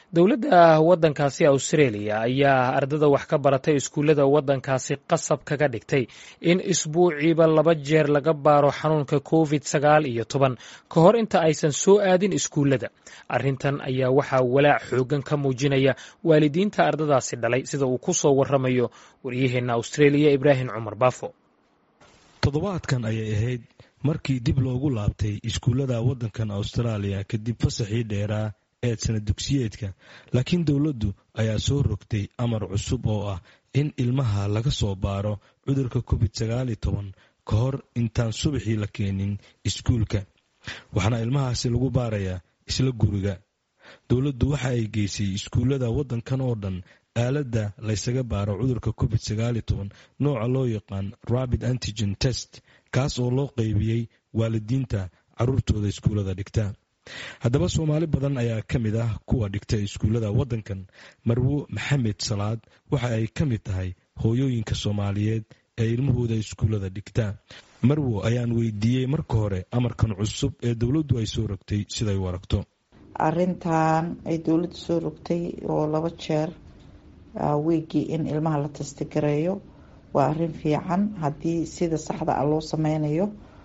dowladda waddankaasi australia ayaa ardada wax ka baratay iskuullada waddankaasi qasab kaga dhigtay in isbuuciiba laba jeer laga baaro xanuunka covid sagaal iyo toban ka hor inta aysan soo aadin iskuullada arrintan ayaa waxaa walaac xoogan ka muujinaya waalidiinta ardadaasi dhalay sida uu ku soo waramayo waryaheenna australia ibraahim cumar baafo toddobaadkan ayay ahayd markii dib loogu laabtay iskuullada waddankan austraaliya kadib fasaxii dheeraa ee sana dugsiyeedka laakiin dowladdu ayaa soo rogtay amar cusub oo ah in ilmaha laga soo baaro cudurka covid sagaal iyo toban ka hor intaan subaxii la keenin iskuulka waxaana ilmahaasi lagu baarayaa isla guriga dowladdu waxa ay geysay iskuullada waddankan oo dhan aaladda laysaga baaro cudurka covid sagaal iyo toban nooca loo yaqaan rabid antigen test kaas oo loo qeybiyey waalidiinta caruurtooda iskuullada dhigta haddaba soomaali badan ayaa ka mid ah kuwa dhigta iskuullada waddankan marwo maxamed salaad waxa ay ka mid tahay hooyooyinka soomaaliyeed ee ilmahooda iskuullada dhigta marwo ayaan weydiiyey marka hore amarkan cusub ee dowladdu ay soo rogtay siday u aragto arintan ay dowladdu soo rogtay oo laba jeer weegii in ilmaha la tastagareeyo waa arin fiican haddii sida saxda ah loo sameynayo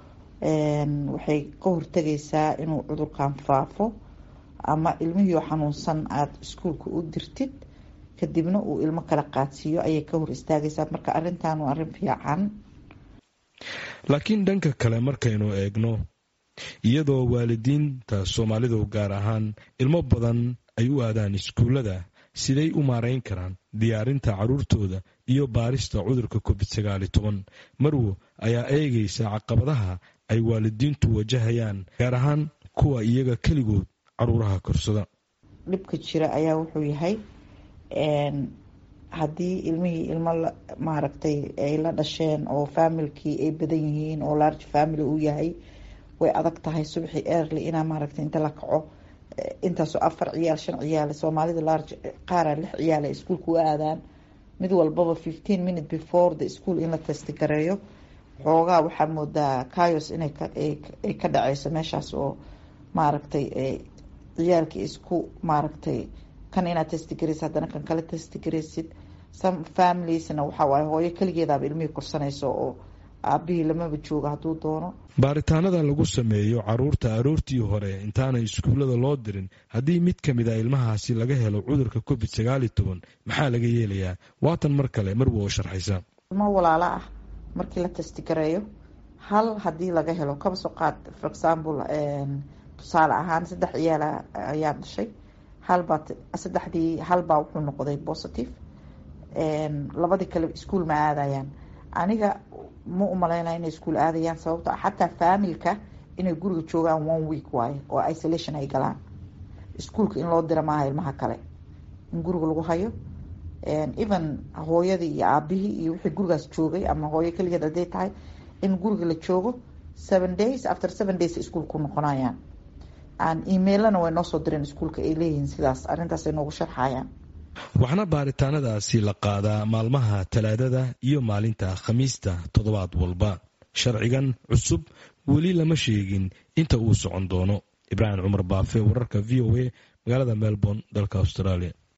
waxay ka hortagaysaa inuu cudurkan faafo ama ilmihii oo xanuunsan aada iskuulka u dirtid kadibna uu ilmo kala qaadsiiyo ayay ka hor istaagaysaa marka arintan waa arin fiican laakiin dhanka kale markaynu eegno iyadoo waalidiinta soomaalidu gaar ahaan ilmo badan ay u aadaan iskuullada siday u maarayn karaan diyaarinta caruurtooda iyo baarista cudurka covid sagaal iyo toban marwo ayaa eegaysa caqabadaha ay waalidiintu wajahayaan gaar ahaan kuwa iyaga keligood caruuraha korsada dhibka jira ayaa wuxuu yahay haddii ilmihii ilmo maaragtay ay la dhasheen oo faamilkii ay badan yihiin oo large family uu yahay way adag tahay subaxii early inaa maaragtay inta la kaco intaasoo afar ciyaal shan ciyaal soomaalida large qaara lix ciyaal ay iskuolka u aadaan mid walbaba fifteen minute before the school in la testigareeyo xoogaa waxaa moodaa cayos inay ay ka dhaceyso meeshaas oo maaragtay ciyaalkii isku maaragtay kan inaad testigareysid haddana kan kale testigareysid some familiesna waxaa waaye hooyo keligeedaaba ilmihii korsanayso oo aabihii lamaba joogo hadduu doono baaritaanada lagu sameeyo caruurta aroortii hore intaanay iskuullada loo dirin haddii mid ka mid a ilmahaasi laga helo cudurka covid sagaal iyo toban maxaa laga yeelayaa waatan mar kale marwa oo sharxaysa ilmo walaalo ah markii la testigareeyo hal haddii laga helo kaba soo qaad for example tusaale ahaan saddex ciyaala ayaa dhashay halbaa saddexdii halbaa wuxuu noqday positive labadii kale iskuol ma aadayaan aniga ma umaleynaya inay iskuol aadayaan sababto xataa faamilka inay guriga joogaan one week waaye oo isolation ay galaan iskuolka in loo dira maaha ilmaha kale in guriga lagu hayo even hooyadii iyo aabihii iyo wixii gurigaas joogay ama hooyo keligeed haday tahay in guriga la joogo seven days after seven days iskuol ku noqonayaan emailana way noo soo direen iskuolka ay leeyihiin sidaas arrintaas ay noogu sharxayaan waxaana baaritaanadaasi la qaadaa maalmaha talaadada iyo maalinta khamiista toddobaad walba sharcigan cusub weli lama sheegin inta uu socon doono ibraahim cumar baafe wararka v o a magaalada melbourne dalka australia